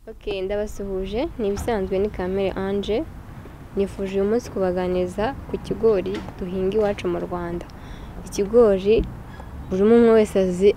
ok ndabasuhuje ni ibisanzwe ni kamere anje nifuje uyu munsi kubaganiriza ku kigori duhinga iwacu mu rwanda ikigori buri umwe wese azi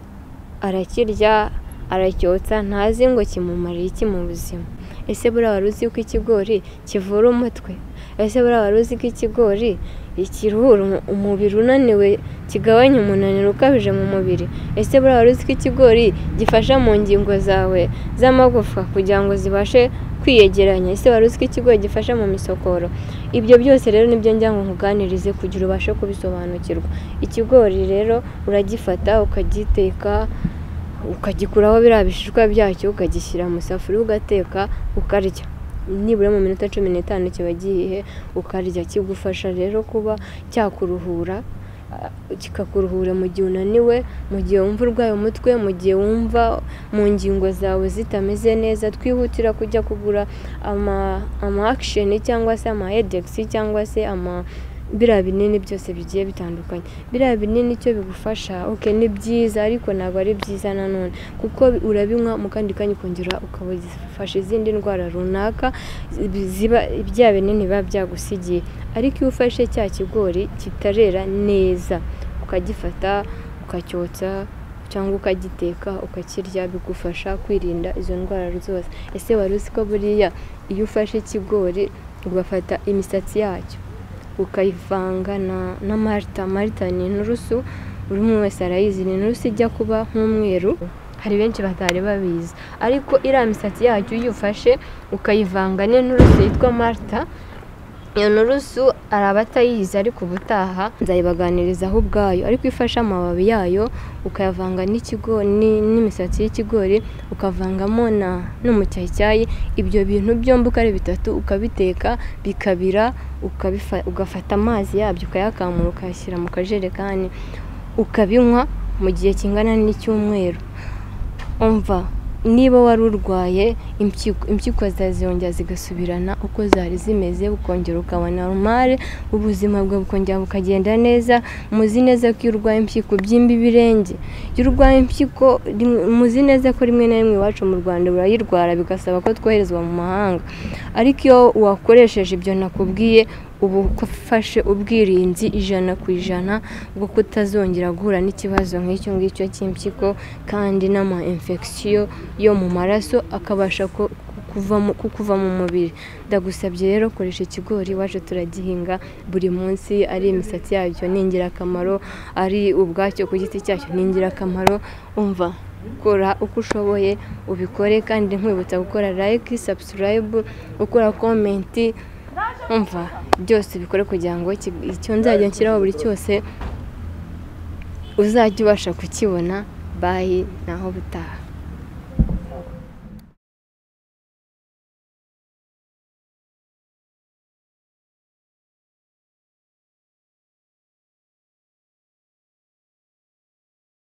arakirya aracyotsa ntazi ngo kimumariye iki mu buzima ese buriya wari uzi ko ikigori kivura umutwe ese buriya wari uzi ko ikigori kiruhura umubiri unaniwe kigabanya umunaniro ukabije mu mubiri ese buriya wari uzi ko ikigori gifasha mu ngingo zawe z'amagufwa kugira ngo zibashe kwiyegeranya ese wari uzi ko ikigori gifasha mu misokoro ibyo byose rero nibyo njya ngo nkuganirize kugira ubashe kubisobanukirwa ikigori rero uragifata ukagiteka ukagikuraho biriya bishishwa byacyo ukagishyira mu isafuriya ugateka ukarya nibura mu minota cumi n'itanu kiba gihiye ukarya kigufasha rero kuba cyakuruhura kikakuruhura mu gihe unaniwe mu gihe wumva urwaye umutwe mu gihe wumva mu ngingo zawe zitameze neza twihutira kujya kugura ama akisheni cyangwa se ama edegisi cyangwa se ama biriya binini byose bigiye bitandukanye biriya binini icyo bigufasha oke ni byiza ariko ntabwo ari byiza nanone kuko urabinywa mu kandi kanya ukongera ukaba ugifasha izindi ndwara runaka bya binini biba byagusigiye ariko iyo ufashe cya kigori kitarera neza ukagifata ukacyotsa cyangwa ukagiteka ukakirya bigufasha kwirinda izo ndwara zose ese wari uzi ko buriya iyo ufashe ikigori ugafata imisatsi yacyo ukayivanga na marita marita ni inturusu buri umwe wese arayizi ni inturusu ijya kuba nk'umweru hari benshi batari babizi ariko iriya misatsi yacyo iyo uyifashe ukayivanga n'inturusu yitwa marita iyo nturusu hari abatayizi ariko ubutaha nzayibaganirizaho ubwayo ariko ifashe amababi yayo ukayavanga n'imisatsi y'ikigori ukavangamo n'umucyayicyayi ibyo bintu byombi uko ari bitatu ukabiteka bikabira ugafata amazi yabyo ukayakamura ukayashyira mu kajerekani ukabinywa mu gihe kingana n'icyumweru umva niba wari urwaye impyiko zazongera zigasubirana uko zari zimeze ukongera ukaba normal ubuzima bwawe bukongera bukagenda neza muzi neza ko iyo urwaye impyiko byimba ibirenge iyo urwaye impyiko muzi neza ko rimwe na rimwe iwacu mu rwanda urayirwara bigasaba ko twoherezwa mu mahanga ariko iyo wakoresheje ibyo nakubwiye uba ufashe ubwirinzi ijana ku ijana bwo kutazongera guhura n'ikibazo nk'icyo ngicyo cy'impyiko kandi n'ama infection yo mu maraso akabasha kukuva mu mubiri ndagusabye rero koresha ikigori iwacu turagihinga buri munsi ari imisatsi yacyo ni ingirakamaro ari ubwacyo ku giti cyacyo ni ingirakamaro umva kora uko ushoboye ubikore kandi nkwibutsa gukora like subscribe ukora komenti umva byose bikore kugira ngo icyo nzajya nshyiraho buri cyose uzajya ubasha kukibona bayi naho butaha